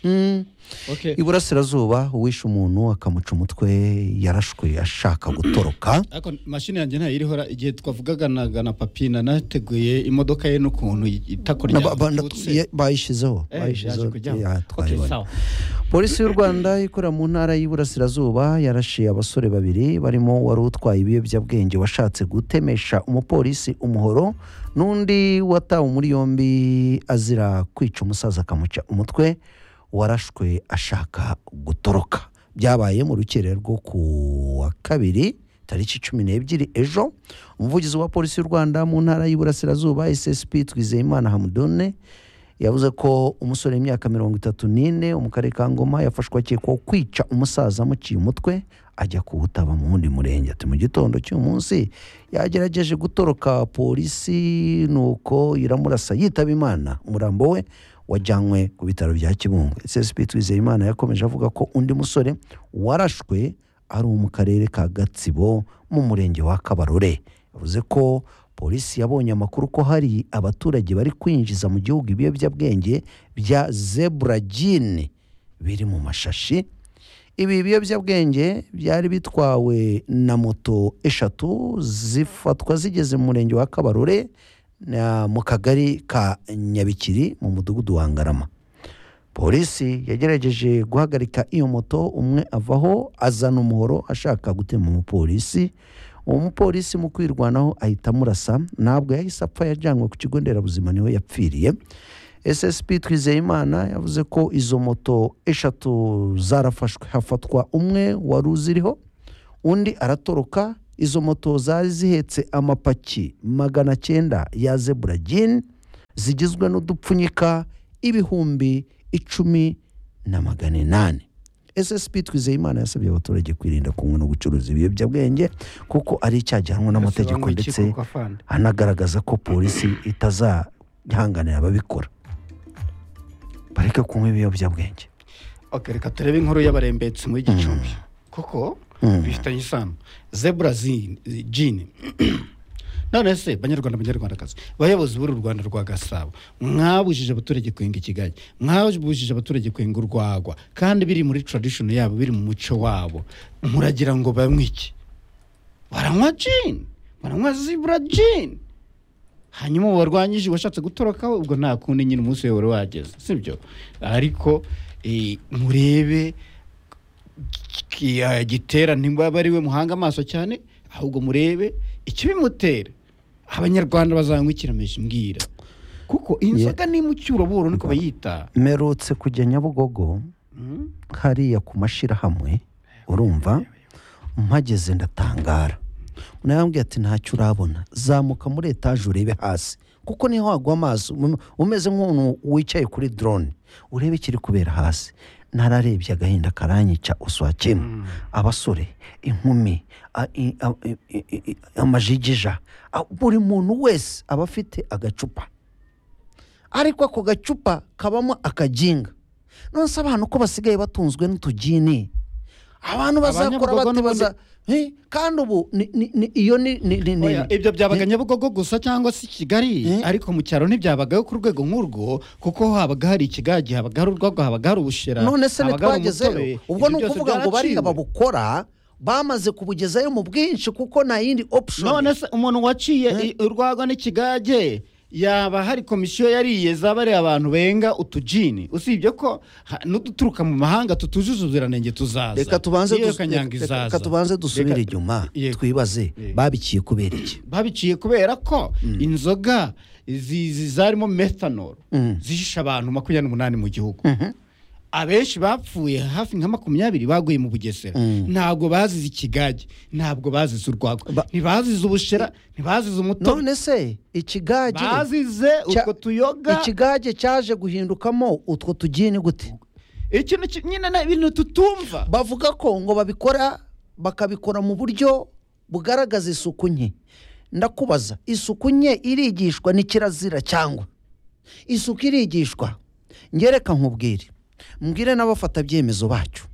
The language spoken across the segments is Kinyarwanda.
"Mm." Okay. iburasirazuba uwishe umuntu akamuca umutwe yarashwe ashaka gutoroka ariko mashini yanjye ntayo iriho ra- igihe twavugaganaga na papina nateguye imodoka ye n'ukuntu itako Na- ba- ba- ryatutse. ye- bayishyizeho Eh, bayishyizeho yaje kujyamo. ya, Okay, twayibonye. sawa polisi y'u rwanda ikorera mu ntara y'iburasirazuba yarashiye abasore babiri barimo wari utwaye ibiyobyabwenge washatse gutemesha umupolisi umuhoro n'undi watawe muri yombi azira kwica umusaza akamuca umutwe warashwe ashaka gutoroka byabaye mu rukerera rwo ku wa kabiri tariki cumi n'ebyiri ejo umuvugizi wa polisi y'u rwanda mu ntara y'iburasirazuba ssp twizeyimana hamudone yavuze ko umusore w'imyaka mirongo itatu n'ine wo mu karere ka ngoma yafashwe akekwaho kwica umusaza amuciye umutwe ajya kuwutaba mu wundi murenge ati mu gitondo cy'uyu munsi yagerageje gutoroka polisi nuko iramurasa yitaba imana umurambo we wajyanywe ku bitaro bya kibungo ssp twizeyimana yakomeje avuga ko undi musore warashwe ari uwo mu karere ka gatsibo mu murenge wa kabarore yavuze ko polisi yabonye amakuru ko hari abaturage bari kwinjiza mu gihugu ibiyobyabwenge bya zebura jini biri mu mashashi ibi biyobyabwenge byari bitwawe na moto eshatu zifatwa zigeze mu murenge wa kabarore na- mu kagari ka nyabikiri mu mudugudu wa ngarama polisi yagerageje guhagarika iyo moto umwe avaho azana umuhoro ashaka gutema umupolisi uwo mupolisi mu kwirwanaho ahita amurasa ntabwo yahise apfa yajyanwe ku kigo nderabuzima niho yapfiriye ssp twizeyimana yavuze ko izo moto eshatu zarafashwe hafatwa umwe wari uziriho undi aratoroka izo moto zari zihetse amapaki magana cyenda ya zebura jini zigizwe n'udupfunyika ibihumbi icumi na magana inani ssp twizeyimana yasabye abaturage kwirinda kunywa no gucuruza ibiyobyabwenge kuko ari icyaha gihanwa n'amategeko Bisobanura iki ndetse koko afande? anagaragaza ko polisi itazahanganira ababikora bareke kunywa ibiyobyabwenge Okay, reka turebe inkuru y'abarembetsi muri gicumbi kuko Mm. bifitanye isano zebura zi- jini none se banyarwanda banyarwandakazi bayobozi b'uru rwanda rwa gasabo mwabujije abaturage kwenga ikigage mwabujije abaturage kwenga urwagwa kandi biri muri tradition yabo biri mu muco wabo muragira ngo banywe iki baranywa jini baranywa zebura jini hanyuma warwanyije washatse gutoroka we ubwo nta kundi nyine umunsi wawe wari wageze sibyo ariko eh, murebe ki- ah, gitera ntibaba ari we muhanga amaso cyane ahubwo murebe icyo bimutera abanyarwanda bazanywa ikirameje mbwira kuko iyi nzoga ni mucyuraburo niko bayita mperutse kujya nyabugogo Mm? hariya ku mashyirahamwe urumva mpageze ndatangara nawe yambwiye ati ntacyo urabona zamuka muri etaje urebe hasi kuko niho wagwa amaso um- umeze nk'umuntu wicaye kuri drone urebe ikiri kubera hasi nararebye agahinda karanyica uswakemo abasore inkumi a- i- a- i- i- i- amajigija A- buri muntu wese aba afite agacupa ariko ako gacupa kabamo akaginga none se abantu ko basigaye batunzwe n'utugini abantu bazakora Abanyabugogo bate n'ubundi- baza Eh, kandi ubu ni- ni- ni- iyo ni ni- ni- ni- Oya, ibyo byabaga nyabugogo gusa cyangwa se i kigali Eh? ariko mu cyaro ntibyabagaho ku rwego nk'urwo kuko habaga hari ikigage habaga hari urwagwa habaga hari ubushera none se habaga hari umutobe. ntitwagezeyo ubwo Ibyo ni byose ukuvuga ngo bariya byaraciwe. babukora bamaze kubugezayo mu bwinshi kuko nta yindi option none se umuntu waciye i- urwagwa n'ikigage yaba hari komisiyo yariye zabariye abantu benga utujini usibye ko ha- n'uduturuka mu mahanga tutujuje ubuziranenge tuzaza reka tubanze Niyo dus- kanyanga reka- izaza. reka tubanze dusubire Reka- inyuma Yego. twibaze Yego. babikiye kubera iki babiciye kubera ko inzoga zi- zi- zarimo methanol Mm. zihisha abantu makumyabiri n'umunani mu gihugu Mhm. abenshi bapfuye hafi nka makumyabiri baguye mu bugesera Mm. ntabwo bazize ikigage ntabwo bazize urwagwa Ba- ntibazize ubushera ntibazize umutobe none se ikigage bazize Cya- utwo tuyoga ikigage cyaje guhindukamo utwo tugini gute ikintu ki- nyine ni ibintu tutumva bavuga ko ngo babikora bakabikora mu buryo bugaragaza isuku nke ndakubaza isuku nke irigishwa ni kirazira cyangwa isuku irigishwa ngereka nkubwire mbwire n'abafatabyemezo bacu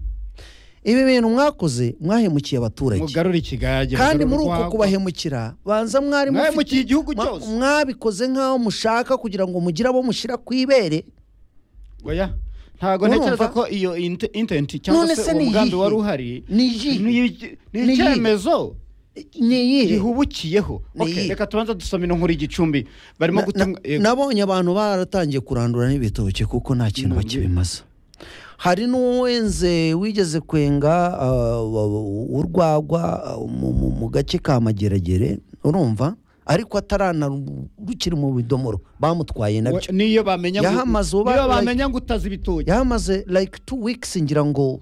ibi bintu mwakoze mwahemukiye abaturage mugarura ikigage kandi muri mugarura uko urwagwa. kubahemukira banza mwari Mwahemukiye igihugu mwa- cyose. mwabikoze nk'aho mushaka kugira ngo mugire abo mushyira ku ibere oya ntabwo Urumva? ntekereza ko iyo inte- intenti cyangwa None se se ni uwo mugambi iyihe? wari uhari Ni iyihe? ni iki- ni Ni iyihe? icyemezo ni iyihe gihubukiyeho Ni Okay, iyihe? reka tubanza dusome no nkuru y'igicumbi barimo Na- gutunga na- nabonye abantu baratangiye kurandura n'ibitoki kuko nta kintu None. bakibimaza hari n'uwenze wigeze kwenga ah, urwagwa ah, mu- mu- mu gace ka mageragere urumva ariko ataranarukiri mu bidomoro bamutwaye nabyo We- niyo bamenya ngo- Yahamaze uba- niyo bamenya ngo utazi ibitoki yamaze like two weeks ngira ngo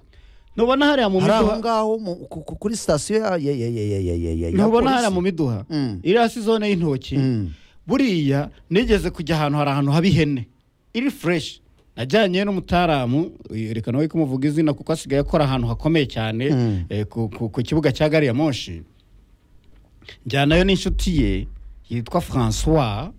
ntubona hariya mu hari aho miduha ngaho mu- ku- ku- kuri sitasiyo ya ya ya ya ya ya ya ya ya ntubona hariya polisi. mu miduha Mm. iriya si zone y'intoki Mm. buriya nigeze kujya ahantu hari ahantu haba ihene iri fureshi najyanye n'umutaramu uyu reka nawe kumuvuga izina kuko asigaye akora ahantu hakomeye cyane Mm. eh, ku- ku- ku kibuga cya gari ya moshi njyanayo n'inshuti ye yitwa francois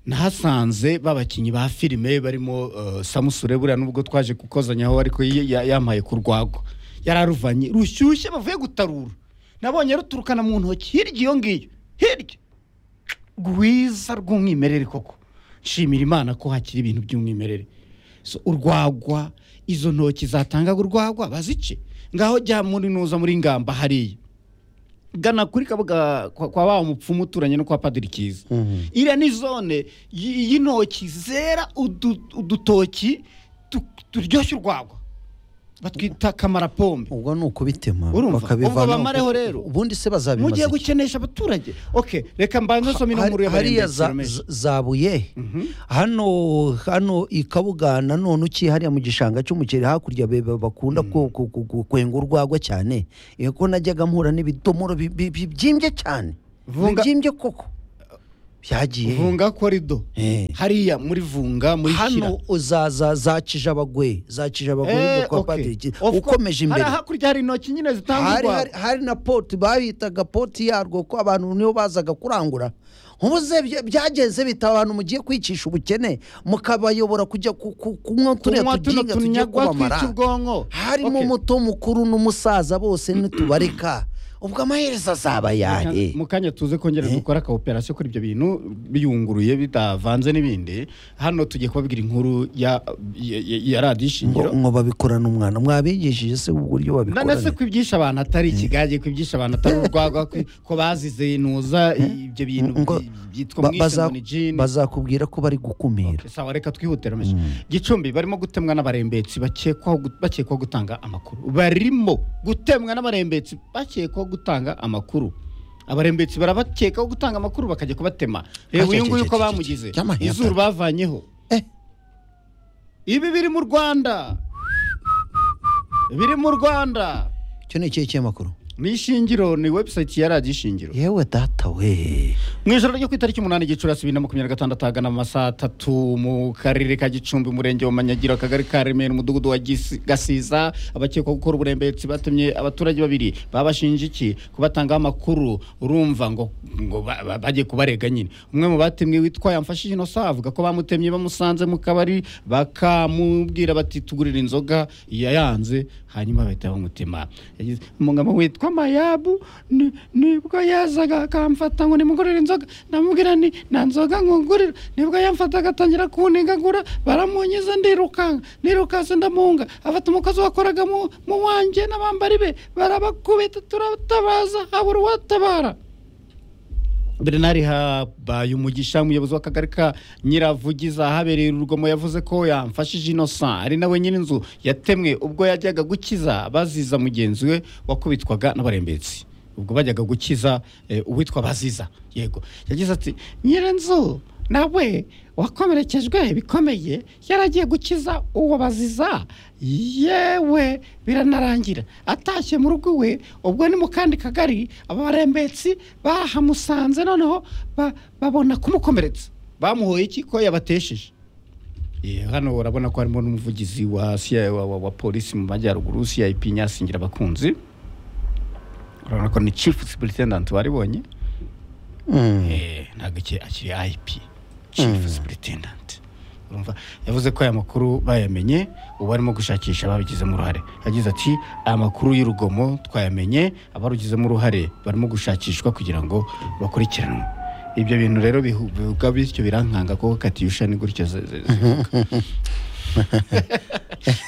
nahasanze babakinnyi ba filime barimo uh, samusure buriya nubwo twaje kukozanyaho ariko y- ya- yamaye ku rwagwa yararuvanye rushyushye bavuye gutarura nabonye ruturukana mu ntoki hirya iyo ngiyo hirya rwiza rw'umwimerere koko nshimira imana ko hakiri ibintu by'umwimerere So, urwagwa izo ntoki zatangaga urwagwa bazice ngaho jya muri nuza muri ngamba hariya gana kuri kabuga kwa, kwa wa mupfumu uturanye no kwa padiri kiza Mhm. iriya ni zone y- y'intoki zera udu- udutoki tu- turyoshye urwagwa batwita kamarapombe ubwo ni ukubitema Urumva? bakabivana Ubwo bamareho rero. ubundi se bazabimaza mugiye iki? gukenesha abaturage okay reka mbanze nsome Hari- inkuru hariya y'abarembetsi za- biromeje. za- zabuye hano hano i kabuga nanone uki hariya mu gishanga cy'umuceri hakurya be- be- bakunda ku- ku- ku- ku- kwenga urwagwa cyane Eh, ko najyaga mpura n'ibidomoro bi- bi- bi- bibyimbye cyane Vunga- bibyimbye koko byagiye vunga korido Eh. hariya muri vunga muri kira hano uzaza za kijabagwe za kijabagwe Eh, kwa okay. Padiri Ki- Of course, ukomeje imbere hariya hakurya hari intoki nyine zitanga hari, hari, urwagwa hari na poti bahitaga poti yarwo ko abantu nibo bazaga kurangura nkubuze bya- byagenze bitaba abantu mugiye kwicisha ubukene mukabayobora kujya ku- ku- kunywa turiya kunywa tuno tuginga tugiye tunyagwa kubamara twica ubwonko harimo Okay. umuto mukuru n'umusaza bose nitubareka ubwo amaherezo azaba ayahe mu kanya tuze kongera dukora ka operation kuri ibyo bintu biyunguruye bitavanze n'ibindi hano tugiye kubabwira inkuru ya ya- ya- ya radiyo shingiro ngo ngo babikorana umwana mwabigishije se uburyo nanese babikorana ko ibyisha abantu atari ikigage ko ibyisha abantu atari urwagwa ko- ko bazize inuza ibyo bintu Ngo by- byitwa ba- mwishe baza- ngo ni jini bazakubwira ko bari gukumira sawa reka twihutire mesha gicumbi barimo gutemwa n'abarembetsi bakekwaho gu- bakekwaho gutanga amakuru barimo gutemwa n'abarembetsi bakekwaho gutanga amakuru abarembetsi barabakekaho gutanga amakuru bakajya kubatema reba uyu nguyu uko Acecececece. bamugize Yamaye izuru atatu. bavanyeho Eh. ibi biri mu rwanda biri mu rwanda icyo ni ikihe cy'amakuru ni ishingiro ni webusayiti ya radiyo ishingiro yewe data we mu ijoro ryo ku itariki umunani gicurasi bibiri na makumyabiri na gatandatu ahagana mu masaha atatu mu karere ka gicumbi umurenge wa manyagiro akagari ka remera umudugudu wa Gisi- gasiza abakekwa gukora uburembetsi batemye abaturage babiri babashinja iki kubatangaho amakuru urumva ngo ngo ba- ba- bajye kubarega nyine umwe mu batemwe witwa yamfashije inosa avuga ko bamutemye bamusanze mu kabari bakamubwira bati tugurira inzoga yayanze hanyuma bahita bamutema yagize umugabo witwa mayabu ni- nibwo yazaga akamfata ngo nimugurire inzoga ndamubwira ni nta nzoga nkugurira nibwo yamfataga atangira kunigagura baramunyiza ndirukanka nirukanse ndamunga afata umukozi wakoraga mu- mu wanjye n'abambari be barabakubita turatabaza habura uwatabara Bernard Habaye umugisha umuyobozi w'akagari ka Nyiravugiza ahabereye urugomo yavuze ko yamfashije Innocent ari nawe nyiri inzu yatemwe ubwo yajyaga gukiza baziza mugenzi we wakubitwaga n'abarembetsi ubwo bajyaga gukiza eh, uwitwa baziza yego yagize ati nyirinzu nawe wakomerekejwe bikomeye yaragiye gukiza uwo baziza yewe biranarangira atashye mu rugo iwe ubwo ni mu kandi kagari aba barembetsi bahamusanze noneho ba- babona kumukomeretsa bamuhoye iki ko yabatesheje Eh, hano urabona ko harimo n'umuvugizi wa, CIA wa, wa, wa polisi mu majyaruguru cip nyasingira abakunzi urabona ko ni chief superintendent waribonye Mm. Eh, ntabwo iki- akiri IP chief superintendent urumva yavuze ko aya makuru bayamenye ubu barimo gushakisha ababigizemo uruhare yagize ati aya makuru y'urugomo twayamenye abarugizemo uruhare barimo gushakishwa kugira ngo bakurikiranwe ibyo bintu rero bihu- bivuga bityo birankanga kuko katiyusha ni gutyo ze- ze- zivuga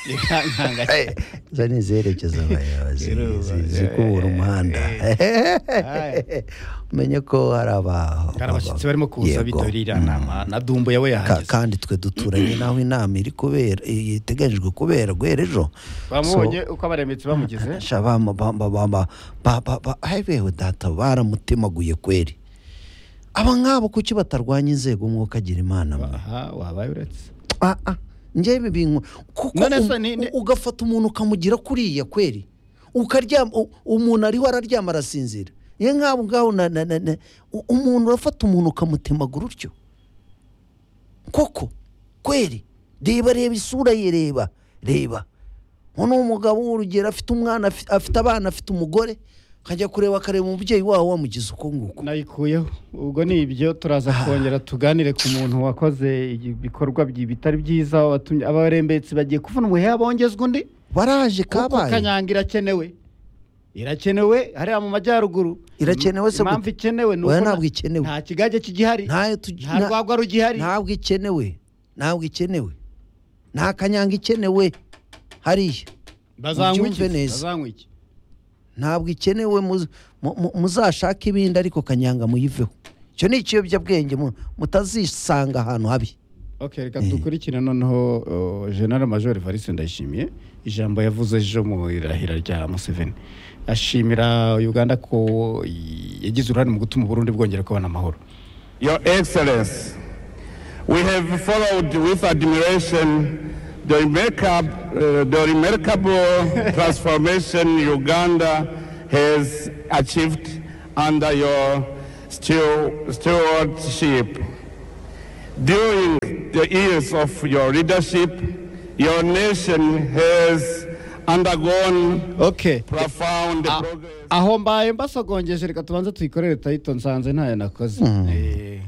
Ni kankanga Eh, izo ni izerekeza abayobozi Rero, zi- eh, zikubura umuhanda umenye ko hari aba- hari abashyitsi barimo kuza Yego. bitabiriye Mm. inama na dumbo yawe Ka- yahageze kandi twe duturanye n'aho inama iri kubera iteganijwe kubera guhera ejo bamubonye uko abaremetse bamugize sha bama- bama- bama- ba- ba- ba- hai beho data baramutemaguye kweri aba nk'abo kuki batarwanya inzego umwuka agira imana mwe aha wabaye uretse Ah, ah, njyewe ibi bintu kuko None um- se ni- ni- u- ugafata umuntu ukamugira kuriya kweri ukaryama u- umuntu ariho araryama arasinzira iyo nk'abo ngaho na- na- na- na- u- umuntu urafata umuntu ukamutemagura utyo koko kweri reba reba isura ye reba reba uno ni umugabo w'urugero afite umwana afi- afite abana afite umugore akajya kureba akareba umubyeyi wawe wamugize uko nguko nayikuyeho ubwo ni ibyo turaza kongera tuganire ku muntu wakoze ibikorwa byi- bitari byiza watumye abarembetsi bagiye kuvuna umuheha bongezwa undi baraje kuko kabaye kanyanga irakenewe irakenewe hariya mu majyaruguru Irakenewe se impamvu gute? ikenewe ni uko Oya, na- ntabwo ikenewe. nta kigage kigihari ntayo tugi- nta na- rwagwa rugihari ntabwo ikenewe ntabwo ikenewe nta kanyanga ikenewe hariya bazanywa iki mubyumve neza. bazanywa iki ntabwo ikenewe muz- mu- mu- muzashake ibindi ariko kanyanga muyiveho icyo ni ikiyobyabwenge mu- mutazisanga ahantu habi Okay, reka dukurikire noneho uh, General Major Evariste Ndayishimiye ijambo yavuze ejo mu irahira rya Museveni ashimira Uganda ko i- yagize uruhare mu gutuma Burundi bwongera kubana amahoro Your Excellency, we have followed with admiration the, makeup, uh, the remarkable transformation Uganda has achieved under your stew- stewardship. During the years of your leadership, your nation has undergone okay profound progress. aho mbaye mbasogongeje reka tubanze tuyikorere tayito nsanze ntayo nakoze Eh,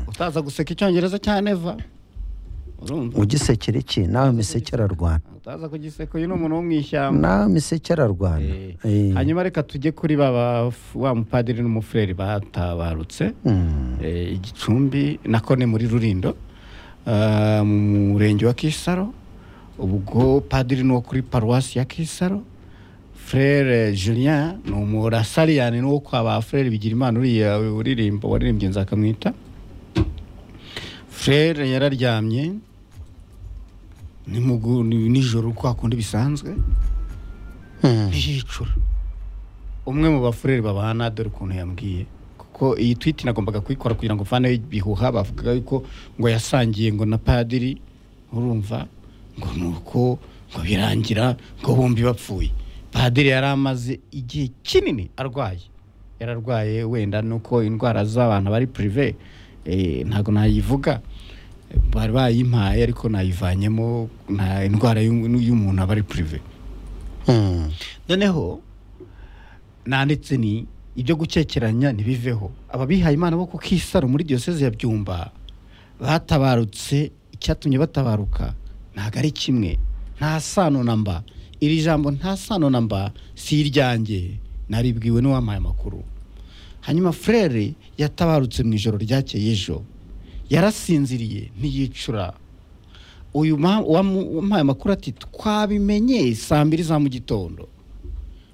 utaza guseka icyongereza cya neva urumva ugisekera iki nawe misekera ararwana utaza kugiseka uyu ni umuntu wo mu ishyamba nawe misekera ararwana Eh. hanyuma reka tujye kuri baba wa mupadiri n'umufureri batabarutse Mm. Eh, igicumbi nako ni muri rurindo Ah, mu murenge wa kisaro ubwo padiri ni uwo kuri paruwasi ya kisaro frere julien ni umurasariyani ni uwo kwa ba frere bigira imana uriya uririmba waririmbye nzakamwita frere yararyamye ni mugu- ni- nijoro kwa kundi bisanzwe Mm. ntiyicura umwe mu bafureri babana dore ukuntu yambwiye kuko iyi twiti nagombaga kuyikora kugira ngo mvaneho ibihuha bavuga yuko ngo yasangiye ngo na padiri urumva ngo ni uko ngo birangira ngo bombi bapfuye padiri yari amaze igihe kinini arwaye yararwaye wenda nuko indwara z'abantu bari purive eh, ntabwo nayivuga bari bayimpaye ariko nayivanyemo nta indwara y'u- y'umuntu aba ari purive Mm. noneho nanditse ni ibyo gukekeranya ntibiveho ababihaye imana bo ku kisaro muri diyoseze ya byumba batabarutse icyatumye batabaruka ntabwo ari kimwe nta sano na mba iri jambo nta sano na mba si iryanjye naribwiwe n'uwampaye amakuru hanyuma frere yatabarutse mu ijoro ryakeye ejo yarasinziriye ntiyicura uyu ma- uwamu- uwampaye amakuru ati twabimenye saa mbiri za mu gitondo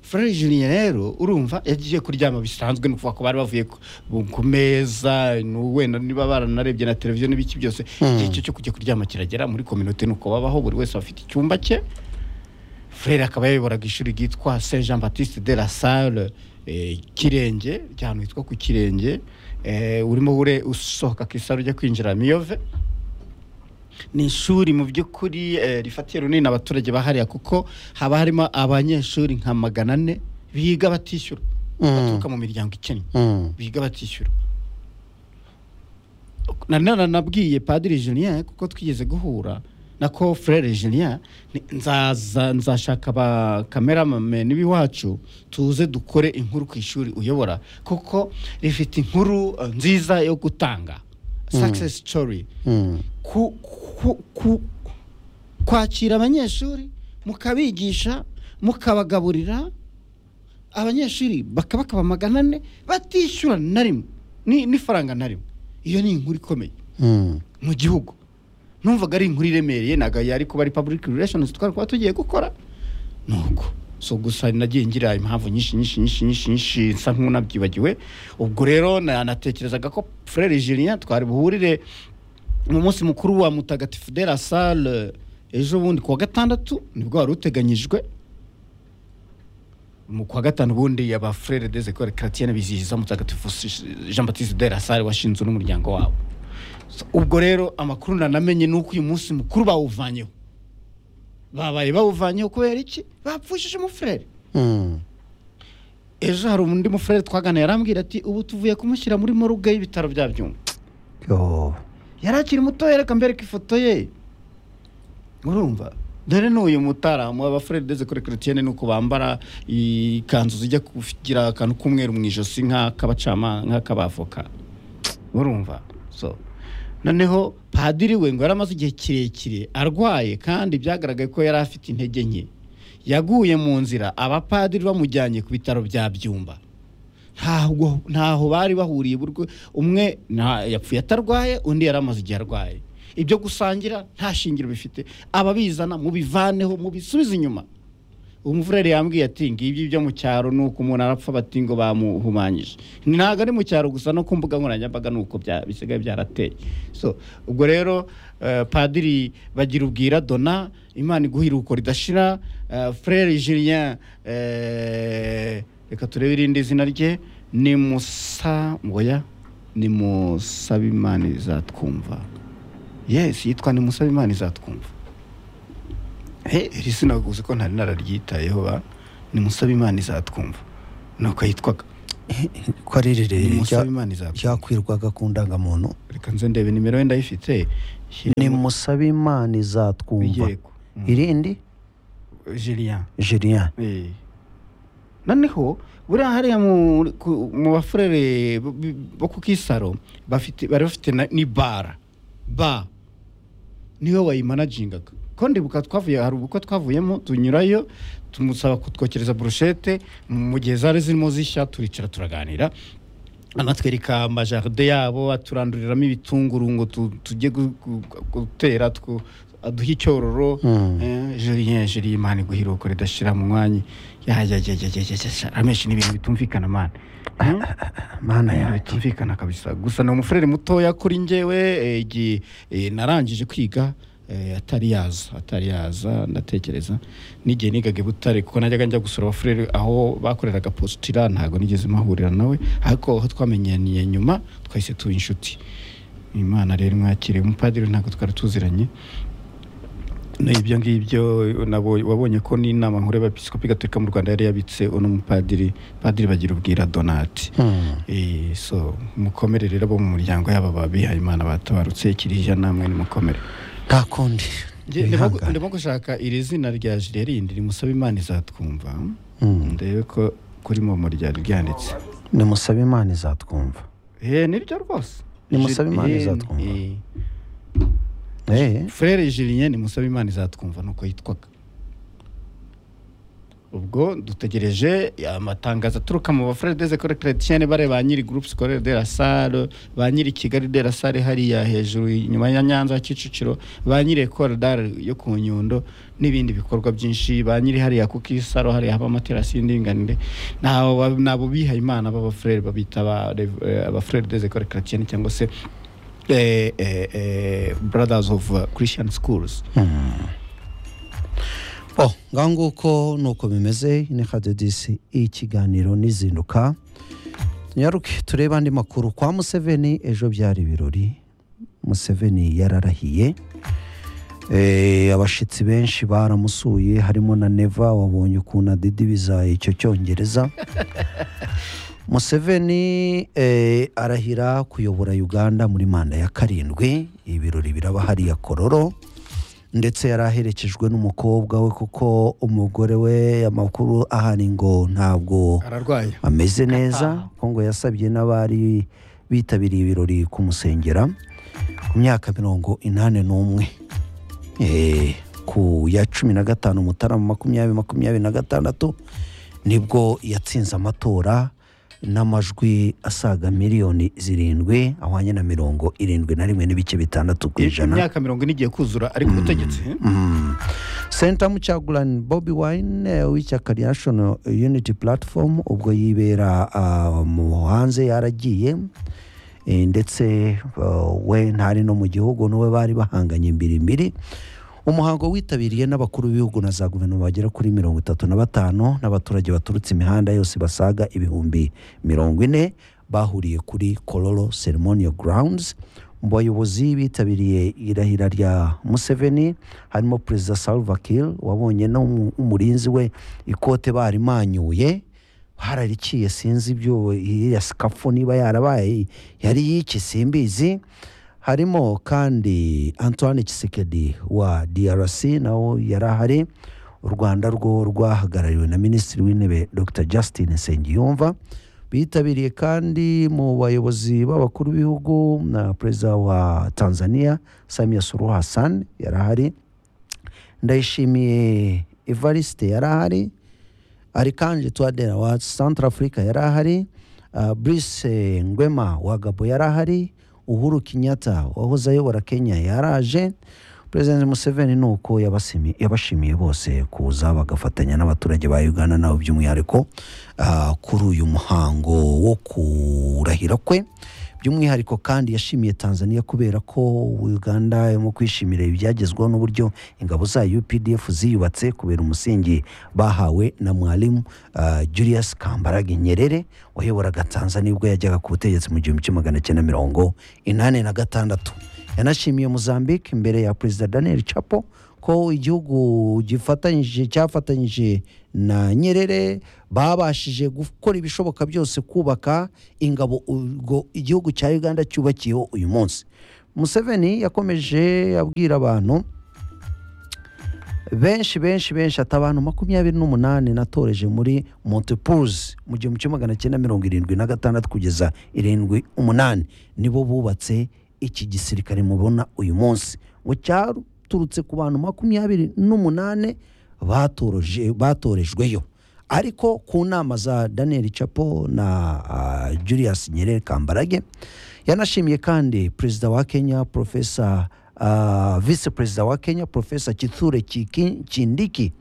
Frere Julien rero urumva yagiye kuryama bisanzwe ni ukuvuga ko bari bavuye ku- bu- ku meza ni wenda niba baranarebye na televiziyo n'ibiki byose igihe cyo cyo kujya kuryama kiragera muri kominote ni uko babaho buri wese afite icyumba cye Frere akaba yayoboraga ishuri ryitwa Saint Jean Baptiste de la Salle eh, Kirenge ry'ahantu hitwa ku Kirenge eh, urimo ure usohoka ku isaro ujya kwinjira Miyove ni ishuri mu by'ukuri eh, rifatiye runini abaturage bahariya kuko haba harimo abanyeshuri nka magana ane biga batishyura Mm. baturuka mu miryango ikennye Mm. biga batishyura na none nabwiye padiri Julien kuko twigeze guhura na ko frere Julien ni- nzaza nzashaka ba kameramame n'ibiwacu tuze dukore inkuru ku ishuri uyobora kuko rifite inkuru eh, nziza yo gutanga success story Mm. ku, ku, ku, kwakira abanyeshuri mukabigisha mukabagaburira abanyeshuri bakaba bakaba magana ane batishyura na rimwe ni- n'ifaranga na rimwe iyo ni inkuru ikomeye Mm. mu gihugu numvaga ari inkuru iremereye ntabwo yari kuba ari public relations twari kuba tugiye gukora nuko so gusa nagiye ngira impamvu nyinshi nyinshi nyinshi nyinshi nyinshi nsa nk'unabyibagiwe ubwo rero na- natekerezaga ko frere julien twari buhurire mu munsi mukuru wa mutagatifu de la salle ejo bundi kuwa gatandatu nibwo wari uteganyijwe mu kwa gatanu ubundi aba frere des écoles chrétiennes bizihiza mutagatifu jean baptiste de la salle washinzwe n'umuryango wabo So, ubwo rero amakuru nanamenye ni uko uyu munsi mukuru bawuvanyeho babaye bawuvanyeho kubera iki bapfushije umufurere Mm. ejo hari undi mufurere twaganira yarambwira ati ubu tuvuye kumushyira muri moruge y'ibitaro bya byumba Yo. yari akiri mutoya reka mbereka ifoto ye urumva dore n'uyu mutaramu abafurere ndetse kuri kiritiyene ni uko bambara ikanzu zijya kugira akantu k'umweru mu ijosi nk'ak'abacama nk'ak'abavoka urumva so noneho padiri we ngo yari amaze igihe kirekire arwaye kandi byagaragaye ko yari afite intege nke yaguye mu nzira abapadiri bamujyanye ku bitaro bya byumba ntaho ntaho bari bahuriye burwe umwe nta- yapfuye atarwaye undi yari amaze igihe arwaye ibyo gusangira nta shingiro bifite ababizana mubivaneho mubisubize inyuma umuvureri yambwiye ati ngibyo ibyo mu cyaro ni uko umuntu arapfa bati ngo bamuhumanyije ntabwo ari mu cyaro gusa no ku mbuga nkoranyambaga ni uko bya- bisigaye byarateye so ubwo rero eh, padiri bagira ubwira dona imana iguhiruko ridashira eh, frere julien eh, reka turebe irindi zina rye ni musa ngoya ni musabimana izatwumva yes yitwa ni musabimana izatwumva He, iri sina gusa ko ntari nararyitayeho ba ni musabimana izatwumva nuko yitwaga ko ari ni rirerire rya- musabimana izatwumva ryakwirwaga ku ndangamuntu reka nze ndebe nimero ye ndayifite ni Shyiramo musabe imana izatwumva yego Mm. irindi Julien Julien Eh. noneho buriya hariya mu, ku- mu bafurere bo- bo ku kisaro bafite bari bafite na- ni bara ba niwe wayimanagingaga ko ndibuka twavuye hari ubukwe twavuyemo tunyurayo tumusaba kutwokereza burushete mu gihe zari zirimo zishya turicara turaganira anatwereka amajaride yabo aturanduriramo ibitunguru ngo tu- tujye gu- gu- gutera two- aduhe icyororo Mm. Eh, Julien Julien imana iguhiruko ridashira mu mwanya yajyajyajyajyajya amenshi n'ibintu bitumvikana mana Eh? mana yanjye bitumvikana kabisa gusa ni umufurere mutoya kuri njyewe eh, igihe eh, narangije kwiga eh, atari yaza atari yaza ndatekereza n'igihe nigaga i butare kuko najyaga njya gusura abafurere aho bakoreraga positira ntabwo nigeze mahurira nawe ariko aho twamenyaniye nyuma twahise tuba inshuti imana rero mwakiriye umupadiri ntabwo twari tuziranye n'ibyo ngibyo nabo wabonye ko n'inama nkuru y'abepiskopi gatolika mu rwanda yari yabitse uno mupadiri padiri bagira ubwira donati Mm. Eh, so mukomere rero bo mu muryango yaba ababihaye imana batabarutse kiriya namwe nimukomere nta kundi Wihangane. ndimo gushaka iri zina rya jire rindi rimusaba imana izatwumva Mm. ndebe ko kuri momo ryari ryanditse ni musabe imana izatwumva eh niryo rwose Ni Musabe Imana Eh, izatwumva. eh, Eh, frere julien ni musaba imana izatwumva nuko yitwaga ubwo dutegereje amatangazo aturuka mu bafurere deze kore chrétienne bare ba nyiri groupe scolaire de la salle ba nyiri kigali de la salle hariya hejuru inyuma ya nyanza kicukiro ba nyiri ecole d'art yo ku nyundo n'ibindi bikorwa byinshi ba nyiri hariya ku kisaro hariya haba amaterasi y'indinganire nabo ba- nabo bihaye imana b'abafurere babita aba- eh, abafurere des écoles chrétiennes cyangwa se eh, eh, eh, brothers of uh, christian schools bo ngaho nguko ni uko bimeze ni kadedisi ikiganiro n'izinduka tunyaruke turebe andi makuru kwa museveni ejo byari ibirori museveni yararahiye Eh, abashyitsi benshi baramusuye harimo na neva wabonye ukuntu adidibiza icyo cyongereza museveni eh, arahira kuyobora uganda muri manda ya karindwi ibirori biraba hariya kororo ndetse yari aherekejwe n'umukobwa we kuko umugore we amakuru ahari ngo ntabwo ararwaye ameze neza kuko ngo yasabye n'abari bitabiriye ibirori kumusengera ku myaka mirongo inani n'umwe Eh, ku ya cumi na gatanu mutarama makumyabiri makumyabiri na gatandatu nibwo yatsinze amatora n'amajwi asaga miliyoni zirindwi ahwanye na mirongo irindwi na rimwe n'ibice bitandatu ku ijana imyaka mirongo ine igiye kuzura ari ku butegetsi senta mucyagurani bobi wine w'ishyaka rya national unity platform ubwo yibera ah, mu hanze yaragiye Eh, ndetse ah, we ntari no mu gihugu n'uwe bari bahanganye mbirimbiri umuhango witabiriye n'abakuru b'ibihugu na za guverinoma bagera kuri mirongo itatu na batanu n'abaturage baturutse imihanda yose basaga ibihumbi mirongo ine bahuriye kuri kororo ceremonial grounds mu bayobozi bitabiriye irahira rya museveni harimo perezida salva kiir wabonye n'umurinzi we ikote barimanyuye hararikiye sinzi ibyo iriya sikafu niba yarabaye yari y'iki simbizi harimo kandi antoine kisekedi wa drc nawe yari ahari u rwanda rwo rwahagarariwe na minisitiri w'intebe dr justin nsengiyumva bitabiriye kandi mu bayobozi b'abakuru b'ibihugu na perezida wa tanzania samia suluhu hassan yari ahari ndayishimiye evariste yari ahari arikanje twadera wa centre africa yari ahari uh, brice ngwema wa gabo yari ahari uhuru kenyatta wahoze ayobora kenya yaraje perezida museveni ni uko yabasimi- yabashimiye bose kuza bagafatanya n'abaturage ba uganda nabo by'umwihariko uh, kuri uyu muhango wo kurahira kwe by'umwihariko kandi yashimiye tanzania kubera ko uganda irimo kwishimira ibyagezweho n'uburyo ingabo za updf ziyubatse kubera umusingi bahawe na mwalimu uh, julius kambarage nyerere wayoboraga tanzania ubwo yajyaga ku butegetsi mu gihumbi kimwe magana cyenda mirongo inani na gatandatu yanashimiye mozambique imbere ya perezida daniel chapo ko igihugu gifatanyije cyafatanyije na nyerere babashije gukora ibishoboka byose kubaka ingabo urwo igihugu cya uganda cyubakiyeho uyu munsi museveni yakomeje abwira abantu benshi benshi benshi ati abantu makumyabiri n'umunani natoreje muri montepuze mu gihumbi kimwe magana cyenda mirongo irindwi na gatandatu kugeza irindwi umunani nibo bubatse iki gisirikare mubona uyu munsi ngo cyaturutse ku bantu makumyabiri n'umunani batoroje batorejweyo ariko ku nama za daniel capo na ah, julius nyerere kambarage yanashimiye kandi perezida wa kenya profesa ah, visi perezida wa kenya profesa kithure Chiki- kindiki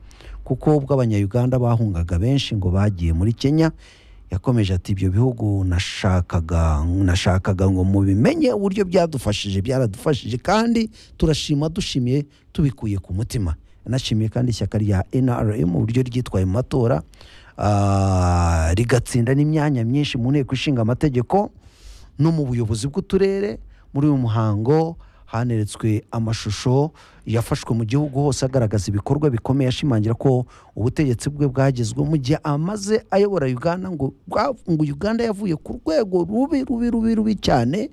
kuko ubwo abanyayuganda bahungaga benshi ngo bagiye muri kenya yakomeje ati ibyo bihugu nashakaga nashakaga ngo mubimenye uburyo byadufashije byaradufashije kandi turashima dushimiye tubikuye ku mutima yanashimiye kandi ishyaka rya nrm uburyo ryitwaye mu matora ah, rigatsinda n'imyanya myinshi mu nteko ishinga amategeko no mu buyobozi bw'uturere muri uyu muhango haneretswe amashusho yafashwe mu gihugu hose agaragaza ibikorwa bikomeye ashimangira ko ubutegetsi bwe bwagezweho mu gihe amaze ayobora uganda ngo bwa- ngo uganda yavuye ku rwego rubi rubi rubi rubi cyane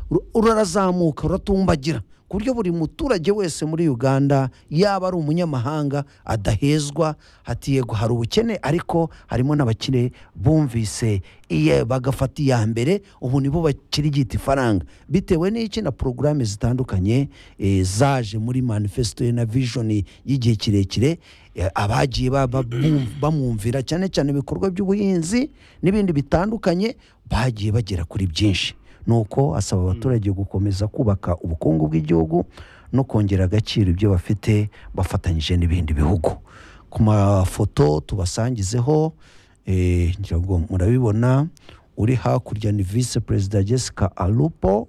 ru- rurazamuka ruratumbagira ku buryo buri muturage wese muri uganda yaba ari umunyamahanga adahezwa hati yego hari ubukene ariko harimo n'abakire bumvise iye bagafata iya mbere ubu nibo bakirigita ifaranga bitewe n'iki na porogaramu zitandukanye eh, zaje muri manifesto ye na vijoni y'igihe kirekire eh, abagiye ba- ba- bum- bamwumvira cyane cyane ibikorwa by'ubuhinzi n'ibindi bitandukanye bagiye bagera kuri byinshi nuko asaba abaturage gukomeza kubaka ubukungu bw'igihugu no kongera agaciro ibyo bafite bafatanyije n'ibindi bihugu ku mafoto tubasangizeho eh, ngira ngo murabibona uri hakurya ni visi perezida jessica alupo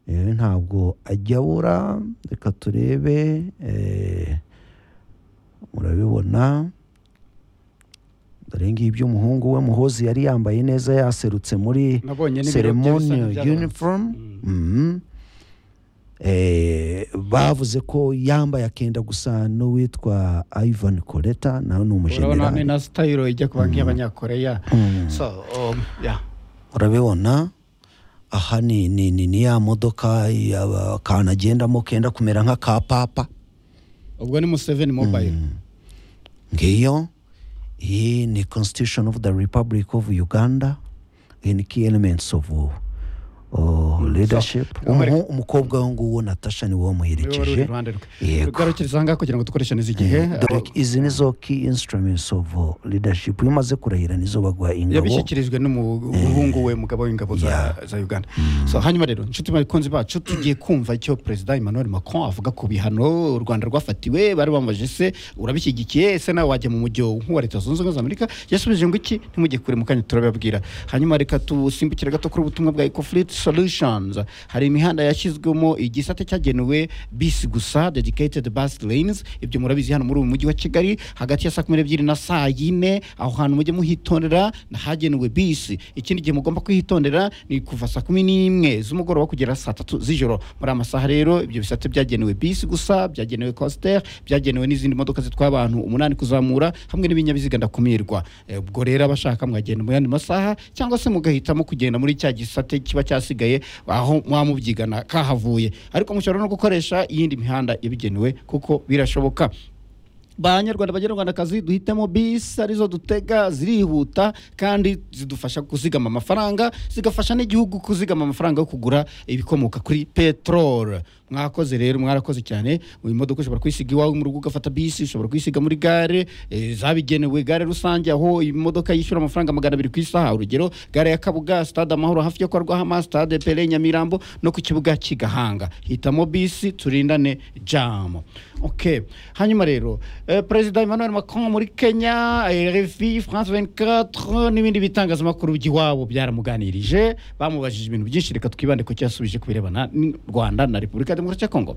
Eh, ntabwo ajya abura reka turebe eh, murabibona dore ngibi iby'umuhungu we muhozi yari yambaye neza yaserutse muri nabonye n'ibiro bye bisa ceremonial nk'ibyarabanje. uniform Mhm. Eh, bavuze ko yambaye akenda gusa n'uwitwa ivan coleta nawe ni urabona ni umujenerali na sitayiro ijya kuba nk'iy'abanyakoreya so um, yeah. urabibona aha ni, ni, ni, ni ya modoka ya- akantu agendamo kenda kumera nk'aka papa ubwo ni museveni mobayiro ngiyo iyi ni constitution of the republic of uganda iyi ni key elements of oh, leadership Umureke- Umuhu- umukobwa wo nguwo natasha ni wowe niwe wari uri muherekeje iruhande rwe Yego. garukiriza aha ngaha kugira ngo dukoreshe neza igihe dore izi nizo key instruments of uh, leadership iyo umaze kurahira nizo baguha ingabo yabishyikirijwe n'umuhungu we mugabo w'ingabo za za uganda so hanyuma rero inshuti bakunzi bacu tugiye kumva icyo perezida emmanuel macron avuga ku bihano u rwanda rwafatiwe bari bambaje se urabishyigikiye ese nawe wajya mu mujyo nk'uwa leta zunze ubumwe za amerika yasubije ngo iki ntimujye kure mu kanya turabibabwira hanyuma reka dusimbukire gato kuri ubutumwa bwa ecofleet solutions hari imihanda yashyizwemo igisate cyagenewe bisi gusa dedicated bus lanes ibyo murabizi hano muri uyu mujyi wa kigali hagati ya saa kumi n'ebyiri na saa yine aho hantu mujye muhitondera hagenewe bisi ikindi gihe mugomba kwihitondera ni kuva saa kumi n'imwe z'umugoroba kugera saa tatu z'ijoro muri amasaha rero ibyo bisate byagenewe bisi gusa byagenewe coaster byagenewe n'izindi modoka zitwara abantu umunani kuzamura hamwe n'ibinyabiziga ndakumirwa Eh, ubwo rero abashaka mwagenda mu yandi masaha cyangwa se mugahitamo kugenda muri cya gisate kiba cyasigaye aho mwamubyigana kahavuye ariko mushobora no gukoresha iyindi mihanda yabigenewe kuko birashoboka banyarwanda banyarwandakazi duhitemo bisi arizo dutega zirihuta kandi zidufasha kuzigama amafaranga zigafasha n'igihugu kuzigama amafaranga yo kugura ibikomoka kuri peteroli mwakoze rero mwarakoze cyane uyu modoka ushobora kuyisiga iwawe mu rugo ugafata bisi ushobora kuyisiga muri gare eh, zabigenewe gare rusange aho imodoka yishyura amafaranga magana abiri ku isaha urugero gare ya kabuga stade amahoro hafi yo kwa rwahama stade pere nyamirambo no ku kibuga kigahanga hitamo bisi turindane jamu okay hanyuma rero eh, perezida emmanuel macron muri kenya eh, rfi france 24 n'ibindi bitangazamakuru by'iwabo byaramuganirije bamubajije ibintu byinshi reka twibande ku cyasubije ku birebana n'u rwanda na repubulika ya demokarasi ya kongo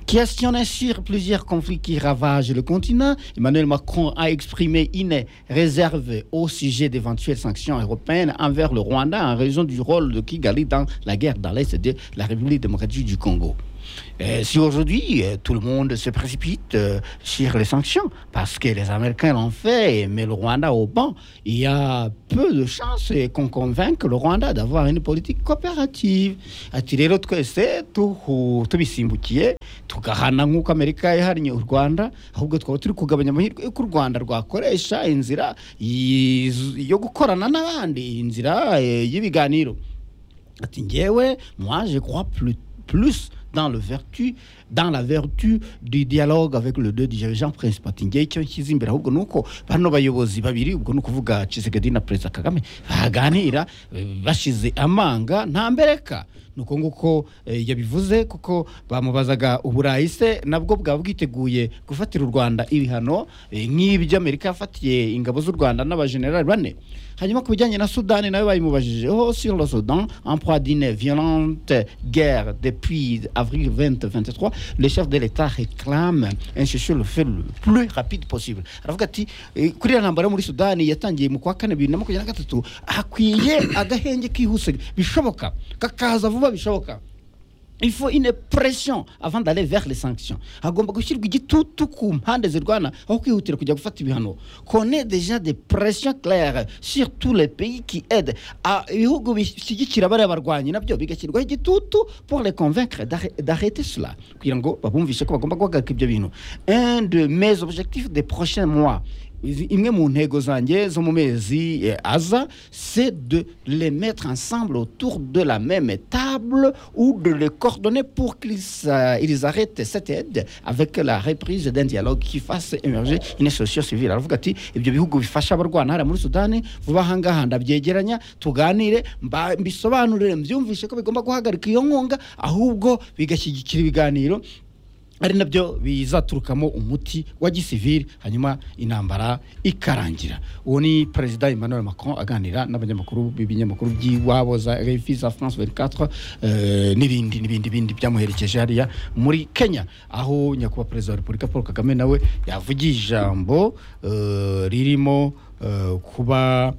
qui astionne sur plusieurs conflits qui ravagent le continent. Emmanuel Macron a exprimé une réserve au sujet d'éventuelles sanctions européennes envers le Rwanda en raison du rôle de Kigali dans la guerre dans l'Est de la République démocratique du Congo. Euh, si aujourd'hui euh, tout le monde se précipite euh, sur les sanctions, parce que les Américains l'ont fait, mais le Rwanda au banc, il y a peu de chances euh, qu'on convainque le Rwanda d'avoir une politique coopérative. Ati rero twese tuhu- tubisimbukiye tugahana nk'uko amerika yahannye u rwanda ahubwo twaba turi kugabanya amahirwe y'uko u rwanda rwakoresha inzira yiz- yo gukorana n'abandi inzira eh, y'ibiganiro ati njyewe moi je crois plus, plus dans le vertu dans la vertu du dialogue avec le deux dirigeants principaux ati njyewe icyo nshyize imbere ahubwo ni uko bano bayobozi babiri ubwo ni ukuvuga Tshisekedi na perezida kagame baganira eh, bashize amanga nta mbereka ni uko nguko eh, yabivuze kuko bamubazaga uburayi se nabwo bwaba bwiteguye gufatira u rwanda ibihano eh, nk'ibyo amerika yafatiye ingabo z'u rwanda n'abajenerali bane hanyuma ku bijyanye na sudani nawe bayimubajije oh sur le sudan en proie d'une violente guerre depuis avril 2023 le chef de l'état réclame un cessez-le-feu le plus rapide possible aravuga ati eh, kuri iriya ntambara yo muri sudani yatangiye mu kwa kane bibiri na makumyabiri na gatatu hakwiye agahenge kihuse bishoboka kakaza vuba bishoboka il faut une pression avant d'aller vers les sanctions hagomba gushyirwa igitutu ku mpande zirwana aho kwihutira kujya gufata ibihano qu'on ait déjà des pressions claires sur tous les pays qui aident Ah, ibihugu bishyigikira bariya barwanyi nabyo bigashyirwaho igitutu pour les convaincre d'arr- d'arrêter cela kugira ngo babumvishe ko bagomba guhagarika ibyo bintu un de mes objectifs des prochains mois izi- imwe mu ntego zanjye zo mu mezi eh, aza c'est de les mettre ensemble autour de la même table ou de les coordonner pour qu'ils euh, ils arrêtent cette aide avec la reprise d'un dialogue qui fasse émerger une solution civile aravuga ati ibyo bihugu bifasha abarwana hariya muri sudani vuba aha ngaha ndabyegeranya tuganire mba- mbisobanurire mbyumvishe ko bigomba guhagarika iyo nkunga ahubwo bigashyigikira ibiganiro ari nabyo bizaturukamo umuti wa gisivili hanyuma intambara ikarangira uwo ni perezida emmanuel macron aganira n'abanyamakuru b'ibinyamakuru by'iwabo za refi za france 24 eh, n'ibindi n'ibindi bindi byamuherekeje hariya muri kenya aho nyakubahwa perezida wa repubulika paul kagame nawe yavugiye ijambo eh, ririmo eh, kuba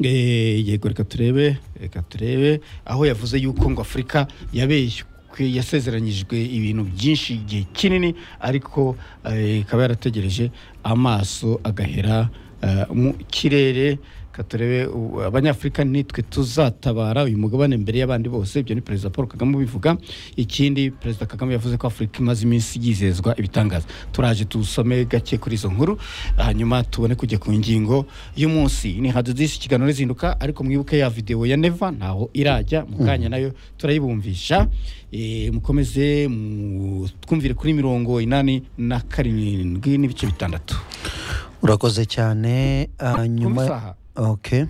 Eh, yego reka turebe reka turebe aho yavuze yuko ngo afurika yabeshywe yasezeranyijwe ibintu byinshi igihe kinini ariko eh, ikaba yarategereje amaso agahera eh, mu kirere Ka turebe u- abanyafurika nitwe tuzatabara uyu mugabane mbere y'abandi bose ibyo ni perezida paul kagame ubivuga ikindi perezida kagame yavuze ko afurika imaze iminsi yizezwa ibitangaza turaje tusome gake kuri izo nkuru hanyuma tubone kujya ku ngingo y'umunsi ni hadudisi ikiganiro rizinduka ariko mwibuke ya videwo ya neva ntaho irajya mu kanya nayo turayibumvisha Eh, mukomeze mu- twumvire kuri mirongo inani na karindwi n'ibice bitandatu urakoze cyane ah, nyuma isaha. okay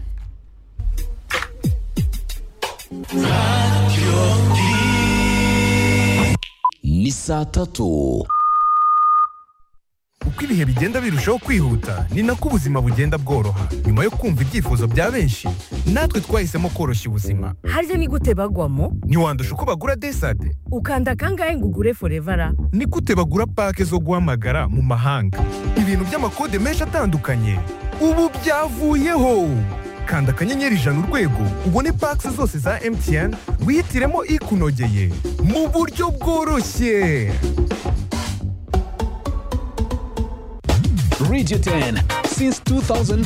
ni saa tatu uko ibihe bigenda birushaho kwihuta ni nako ubuzima bugenda bworoha nyuma yo kumva ibyifuzo bya benshi natwe twahisemo koroshya ubuzima harya ni gute bagwamo ntiwandusha uko bagura desade ukanda kangahe ngo ugure forevara ni gute bagura pake zo guhamagara mu mahanga ibintu by'amakode menshi atandukanye ubu byavuyeho kanda akanyenyeri ijana urwego ubone pake zose za mtn wihitiremo ikunogeye mu buryo bworoshye radio 10 since 2004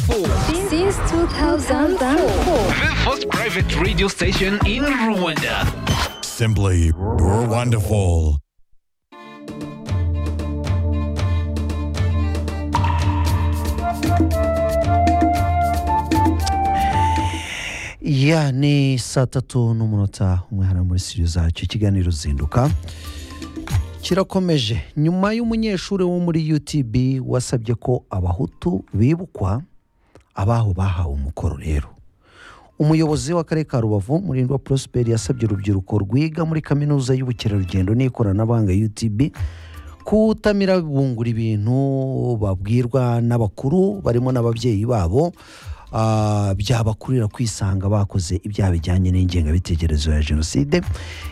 Since 2004. the first private radio station in rwanda Simply wonderful. ya ni saa tatu n'umunota umwe hano muri studio zacu ikiganiro zinduka kirakomeje nyuma y'umunyeshuri wo muri utb wasabye ko abahutu bibukwa abaho bahawe umukoro rero umuyobozi w'akarere ka rubavu murindwa prosperi yasabye urubyiruko rwiga muri kaminuza y'ubukerarugendo n'ikoranabuhanga utb kutamira bungura ibintu babwirwa n'abakuru barimo n'ababyeyi babo ah, byabakurira kwisanga bakoze ibyaha bijyanye n'ingengabitekerezo ya jenoside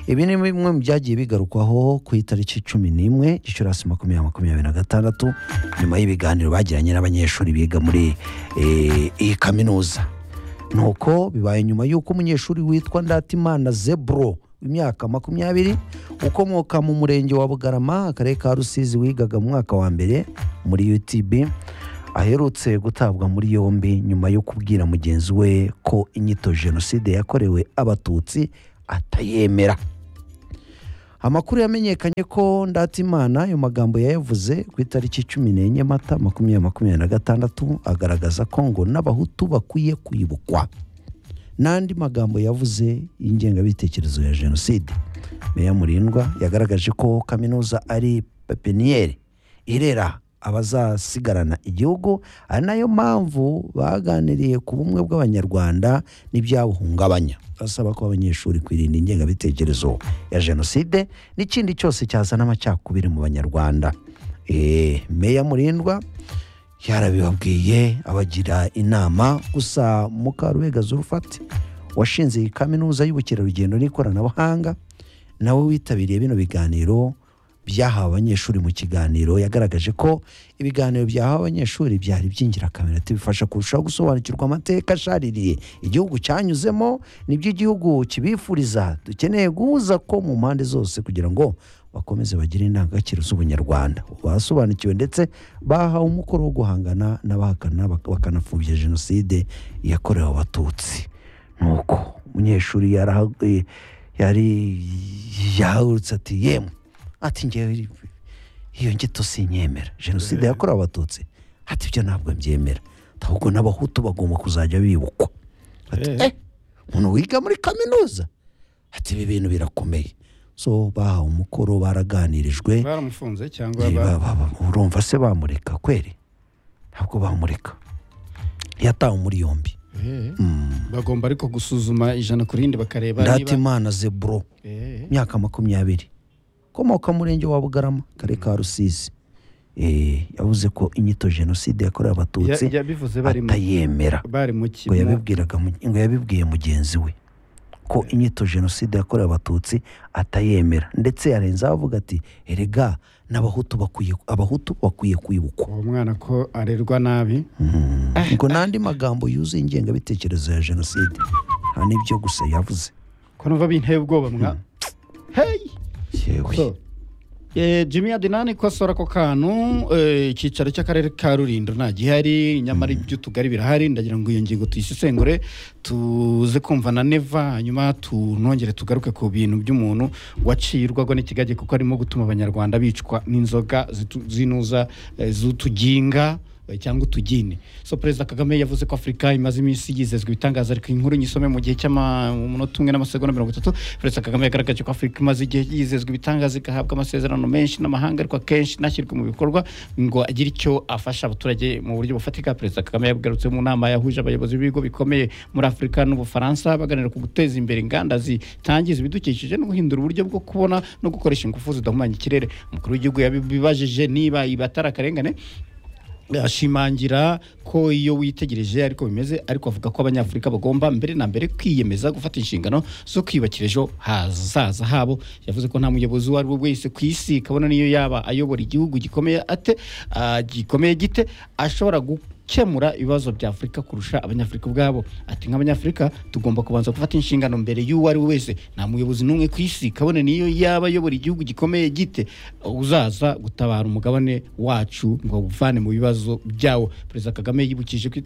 ibi ni bimwe mu byagiye bigarukwaho ku itariki cumi n'imwe gicurasi makumyabiri makumyabiri na gatandatu nyuma y'ibiganiro bagiranye n'abanyeshuri biga muri eh, iyi kaminuza nuko bibaye nyuma y'uko umunyeshuri witwa ndatimana zebro imyaka makumyabiri ukomoka mu murenge wa bugarama akarere ka rusizi wigaga mu mwaka wa mbere muri utb aherutse gutabwa muri yombi nyuma yo kubwira mugenzi we ko inyito jenoside yakorewe abatutsi atayemera amakuru yamenyekanye ko ndatimana ayo magambo yayavuze ku itariki cumi n'enye mata makumyabiri makumyabiri na gatandatu agaragaza ko ngo n'abahutu bakwiye kwibukwa n'andi magambo yavuze y'ingengabitekerezo ya jenoside meya murindwa yagaragaje ko kaminuza ari pepiniyeri irera abazasigarana igihugu ari nayo mpamvu baganiriye ku bumwe bw'abanyarwanda n'ibyabuhungabanya basaba ko abanyeshuri kwirinda ingengabitekerezo ya jenoside n'ikindi cyose cyazana amacakubiri mu banyarwanda Eh, meya murindwa yarabibabwiye abagira inama gusa mukarubega zurufati washinze iyi kaminuza y'ubukerarugendo n'ikoranabuhanga nawe witabiriye bino biganiro byahawe abanyeshuri mu kiganiro yagaragaje ko ibiganiro byahawe abanyeshuri byari by'ingirakamaro ati bifasha kurushaho gusobanukirwa amateka ashaririye igihugu cyanyuzemo nibyo igihugu kibifuriza dukeneye guhuza ko mu mpande zose kugira ngo bakomeze bagire indangagaciro z'ubunyarwanda basobanukiwe ndetse bahawe umukoro wo guhangana n'abahakana bak- bakanapfobya jenoside yakorewe abatutsi nuko umunyeshuri yaraha- eh, yari yahagurutse ati yemwe ati ngewe iri- iyo ngito sinyemera jenoside yakorewe abatutsi ati ibyo ntabwo mbyemera ahubwo n'abahutu bagomba kuzajya bibukwa ati eh umuntu wiga muri kaminuza ati ibi bintu birakomeye so bahawe umukoro baraganirijwe baramufunze cyangwa Eh, ba- ba- ba- ba- urumva se bamureka kweri ntabwo bamureka yatawe muri yombi bagomba ariko gusuzuma ijana ku rindi bakareba niba ndatimana zebro Eh, imyaka makumyabiri ukomoka mu murenge wa bugarama karere ka rusizi Eh, yavuze ko inyito jenoside yakorewe ya- abatutsi yabivuze bari mu atayemera bari mu ki- ngo mu- yabibwiraga mu- ngo yabibwiye mugenzi we ko inyito jenoside yakorewe abatutsi atayemera ndetse yarenzaho avuga ati erega n'abahutu bakwiye abahutu bakwiye kwibukwa uwo mwana ko arerwa nabi ngo n'andi magambo yuzuye ingengabitekerezo ya jenoside nta n'ibyo gusa yavuze ko numva binteye ubwoba mwa heyi yewe So, Eh, jimmy adenani ko asora ako kantu eh, icyicaro cy'akarere ka rulindo nta gihari nyamara iby'utugari birahari ndagira ngo iyo ngingo tuyisesengure tuze kumva na neva hanyuma tunongere tugaruke ku bintu by'umuntu wacirwago n'ikigage kuko arimo gutuma abanyarwanda bicwa n'inzoga zitu- zinuza eh, z'utuginga eh, cyangwa utugine so perezida kagame yavuze ko afurika imaze iminsi yizezwa ibitangaza ariko inkuru nyisome mu gihe cy'umunota umwe n'amasegonda mirongo itatu perezida kagame yagaragaje ko afurika imaze igihe yizezwa ibitangaza igahabwa amasezerano menshi n'amahanga ariko akenshi ntashyirwe mu bikorwa ngo agire icyo afasha abaturage mu buryo bufatika perezida kagame yagarutse mu nama yahuje abayobozi b'ibigo bikomeye muri afurika n'ubufaransa baganira ku guteza imbere inganda zitangiza ibidukikije no guhindura uburyo bwo kubona no gukoresha ingufu zidahumanya ikirere umukuru w'igihugu yabibajije niba ibi atari akarengane ashimangira ko iyo witegereje ariko bimeze ariko avuga ko abanyafurika bagomba mbere na mbere kwiyemeza gufata inshingano zo kwiyubakira ejo hazaza habo yavuze ko nta muyobozi uwo ari we wese ku isi kabona niyo yaba ayobora igihugu gikomeye ate ah, gikomeye gite ashobora gukemura ibibazo bya afurika kurusha abanyafurika ubwabo ati nk'abanyafurika tugomba kubanza gufata inshingano mbere y'uwo ari we wese nta muyobozi n'umwe ku isi kabone niyo yaba ayobora igihugu gikomeye gite uzaza gutabara umugabane wacu ngo awuvane mu bibazo byawo perezida kagame yibukije ko iterambere